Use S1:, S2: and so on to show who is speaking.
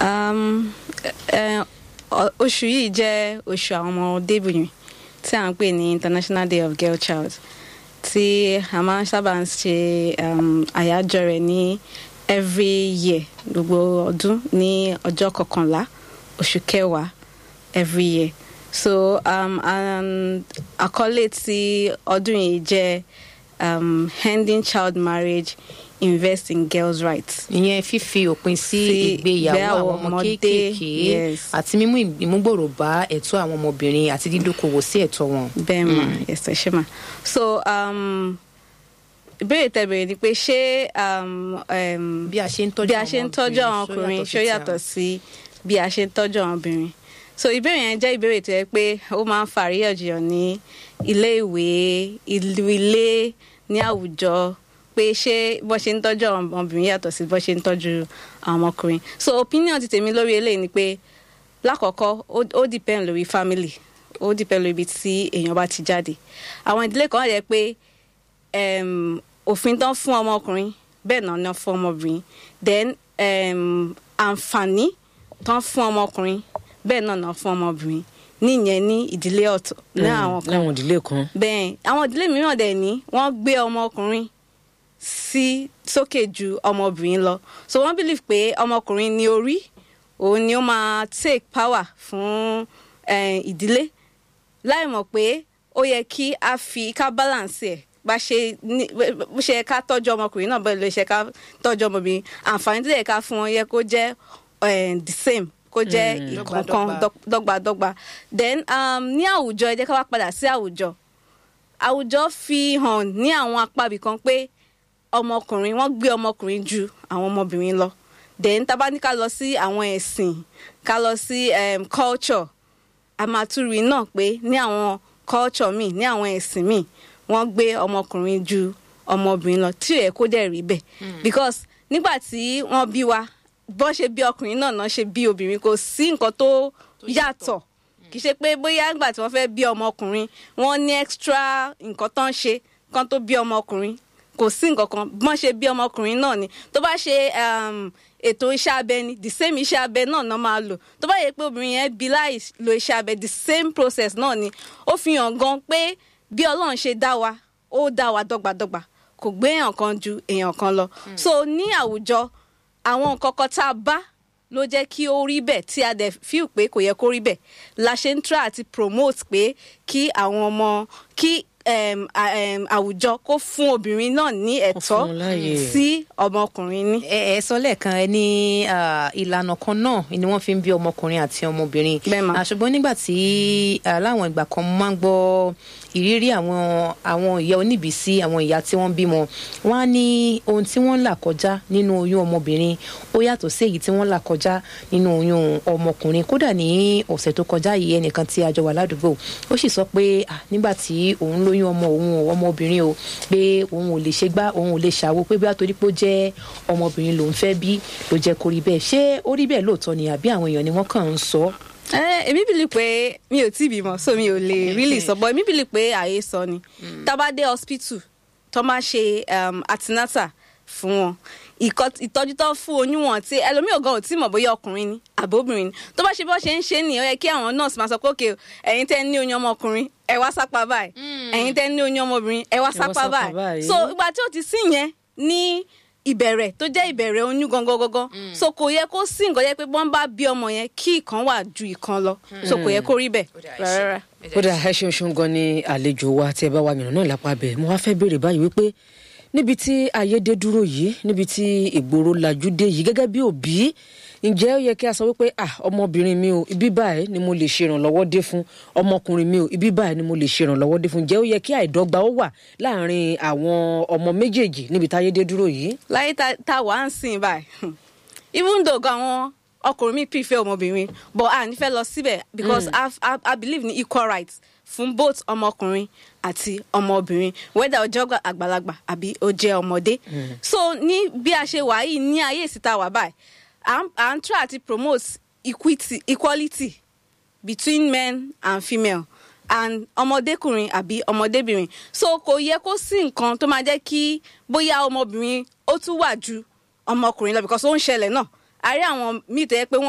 S1: Um, eh, ọ- oṣù yìí jẹ́ oṣù àwọn ọmọdébìnrin tí à ń pè ní International Day of Girl Child tí a máa ń sábà ń ṣe um, àyájọ́ rẹ̀ ní every year gbogbo ọdún ní ọjọ́ kọkànlá oṣù kẹwàá every year so um, and àkọlé tí ọdún yìí jẹ́ um, ending child marriage invest in girls' rights.
S2: ìyẹn fífi òpin sí
S1: Sí
S2: ìgbéyàwó
S1: ìgbéyàwó
S2: àwọn ọmọ
S1: ọmọdé,
S2: kéékèèké
S1: yes.
S2: àti mímú ìmúgbòrò bá ẹ̀tọ́ àwọn ọmọbìnrin àti dídókòwò sí ẹ̀tọ́ wọn.
S1: bẹ́ẹ̀ mà yes ẹ ṣe mà so um, ìbéèrè tẹ̀bẹ̀rẹ̀ ni pé ṣé um, um,
S2: bí a ṣe ń tọ́jú
S1: bí a ṣe ń tọ́jú àwọn ọkùnrin ṣó yàtọ̀ sí bí a ṣe ń tọ́jú àwọn obìnrin so ìbéèrè yẹn jẹ́ ìbéèrè tó yẹ pé ó máa ń fa àríyànjiyàn ní ilé ìwé ìlú ilé ní àwùjọ pé ṣé bó ṣe ń tọ́jú àwọn ọmọbìnrin yàtọ̀ sí bó ṣe ń tọ́jú àwọn ọmọkùnrin so opinion ti tèmi lórí eléyìí ni pé lákọ̀ọ́kọ́ ó- ó depend lórí family ó depend lórí ibi tí èèyàn bá ti jáde àwọn ìdílé kan wà yẹ pé um, òfin tán fún ọmọkùnrin bẹ́ẹ̀ náà ná fún ọmọbìnrin then um, àǹfààní tán fún ọmọkùnrin bẹ́ẹ̀ náà ná fún ọmọbìnrin níyẹn ní ìdílé ọ̀tọ̀ ní àwọn kan
S3: láwọn ìdílé kan
S1: bẹ́ẹ̀ àwọn ìdílé mìíràn dẹ̀ ní wọ́n gbé ọmọkùnrin sí sókè ju ọmọbìnrin lọ so wọ́n believe pé ọmọkùnrin ní orí òun ni ó máa take power fún eh, ìdílé láì mọ̀ pé ó yẹ kí a fi ká balance ẹ̀ bá ṣe ní bó ṣe yẹ ká tọ́jú ọmọkùnrin náà bẹ́ẹ̀ ló ṣe ká tọ́jú ọmọbìnrin àǹfààní tó yẹ ká fún wọn yẹ kó jẹ́ eh, the same kó jẹ́ ìkọ̀ọ̀kan
S2: Dọ́gbadọ́gba.
S1: dọ́g- dọ́gbadọ́gba then um, ní àwùjọ ẹ jẹ́ ká wá padà sí àwùjọ àwùjọ fi hàn ní àwọn apá ibì kan pé ọmọkùnrin wọ́n gbé ọmọkùnrin ju àwọn ọmọbìnrin lọ then tá a bá ní ká lọ sí àwọn ẹ̀sìn ká lọ sí um, culture a máa tún rí náà pé ní àwọn culture míì ní àwọn ẹ̀sìn míì wọ́n gbé ọmọkùnrin ju ọmọbìnrin lọ tí ò yẹ kó dẹ̀ rí bẹ́ẹ̀ because nígbà tí wọ́n bí wa bọ́n ṣe bí ọkùnrin náà náà ṣe bí obìnrin kò sí nǹkan tó yàtọ̀ kì í ṣe pé bóyá nígbà tí wọ́n fẹ́ bí ọmọkùnrin wọ́n ní extra nǹkan tó ń ṣe kán tó bí ọmọkùnrin kò sí nǹkan kan bọ́n ṣe bí ọmọkùnrin náà ni tó bá ṣe um, ètò iṣẹ́ abẹ ni the same iṣẹ́ abẹ náà náà máa lò tó bá yẹ pé obìnrin yẹn bí láì lo iṣẹ́ abẹ the same process náà ni ó fi hàn gan pé bí ọlọ́run ṣe dá wa ó dá wa dọ́gbadọ́gba kò gbé èèyàn kan ju èèyàn kan lọ so ní àwùjọ àwọn nǹkan kan tá a bá ló jẹ́ kí ó rí bẹ́ẹ̀ tí a dẹ̀ fíw pé kò yẹ kó rí bẹ́ẹ̀ la ṣe ń try àti promote pé kí àwọn ọmọ kí um, a- um, àwùjọ kó fún obìnrin náà ní ẹ̀tọ́
S3: fún un láàyè.
S1: tí ọmọkùnrin ní.
S2: ẹ ẹ sọ lẹ́ẹ̀kan ẹ ní ah, ìlànà kan náà ni wọ́n fi ń bí ọmọkùnrin àti ọmọbìnrin
S1: Bẹ́ẹ̀ mà.
S2: Ah, ṣùgbọ́n nígbà tí ah, láwọn ìgbà kan mo máa ń gbọ́ ìrírí àwọn àwọn ìyá oníbìísí àwọn ìyá tí wọ́n bímọ wọ́n á ní ohun tí wọ́n ń là kọjá nínú oyún ọmọbìnrin ó yàtọ̀ sí èyí tí wọ́n là kọjá nínú oyún ọmọkùnrin kódà ní ọ̀sẹ̀ tó kọjá yìí ẹnìkan tí a jọ wà ládùúgbò ó sì sọ pé ah, nígbà tí òun lóyún ọmọ òun o, ọmọbìnrin o pé òun ò lè ṣe gbá òun ò lè ṣàwo pé bí a torí pé ó jẹ́ ọmọbìnrin lòun fẹ́ bí ló jẹ́ kó rí bẹ́ẹ̀ ṣé ó rí bẹ́ẹ̀ lóòótọ́ ni àbí àwọn èèyàn ni wọ́n kàn ń sọ
S1: Eh, èmi bìlì pé mi ò tí ì bímọ so mi ò lè really sọ but èmi bìlì pé àyè sọ ni tá a bá dé hospital tó máa ṣe um, antenatal fún wọn ìkọ- ìtọ́jú tó fún oyún wọn tí ẹlòmíì gan ò tí mọ̀ bóyá ọkùnrin ni àbóbìnrin ni tó bá ṣe bó ṣe ń ṣe nìyẹn ó yẹ kí àwọn nurse máa sọ pé òkè ẹ̀yin tẹ́ ní oyún ọmọkùnrin ẹ wá sápá báyìí ẹ̀yin tẹ́ ní oyún ọmọbìnrin ẹ wá sápá
S3: sápá
S1: báyìí
S3: báyìí.
S1: so ìgbà tí ó ti sí yẹn ní ìbẹ̀rẹ̀ tó jẹ́ ìbẹ̀rẹ̀ oyún gangan gangan so kò yẹ kó sí nǹkan yẹ pé wọ́n bá bí ọmọ yẹn kí ìkan wà ju ìkan lọ so kò yẹ kó rí bẹ́ẹ̀ rárá.
S3: kódà ẹ ṣeun ṣeun gan ni àlejò wa tí ẹ bá wa yànnà náà lápá bẹ́ẹ̀ mo wá fẹ́ béèrè báyìí wípé níbi tí ayédè dúró yìí níbi tí ìgboro lajú dé yìí gẹ́gẹ́ bí òbí ǹjẹ́ ó yẹ kí a sọ wípé ah ọmọbìnrin mi ò ibi báyìí ni mo lè ṣe ìrànlọ́wọ́ dé fún ọmọkùnrin mi ò ibi báyìí ni mo lè ṣe ìrànlọ́wọ́ dé fún ǹjẹ́ ó yẹ kí àìdọ́gba ó wà láàárín àwọn ọmọ méjèèjì níbi tí ayédè dúró yìí.
S1: láyé tá tá a wà ń sìn báyìí even though gan àwọn ọkùnrin mi prefer ọmọbìnrin but a ní fẹ́ lọ síbẹ̀ because I, I, I believe ní equal rights fún both ọmọkùnrin àti ọmọbìnrin whether ó jẹ́ àgbàlagbà àbí ó jẹ́ ọmọdé so ní bí a ṣe wà yìí ní ayé ìsìta wà báyìí à ń- à ń try àti promote equity equality between men and female and ọmọdékùnrin àbí ọmọdébìnrin so kò yẹ kó sí nǹkan tó máa jẹ́ kí bóyá ọmọbìnrin ó tún wà ju ọmọkùnrin lọ because ó ń ṣẹlẹ̀ náà a rí àwọn míì tó yẹ pé wọ́n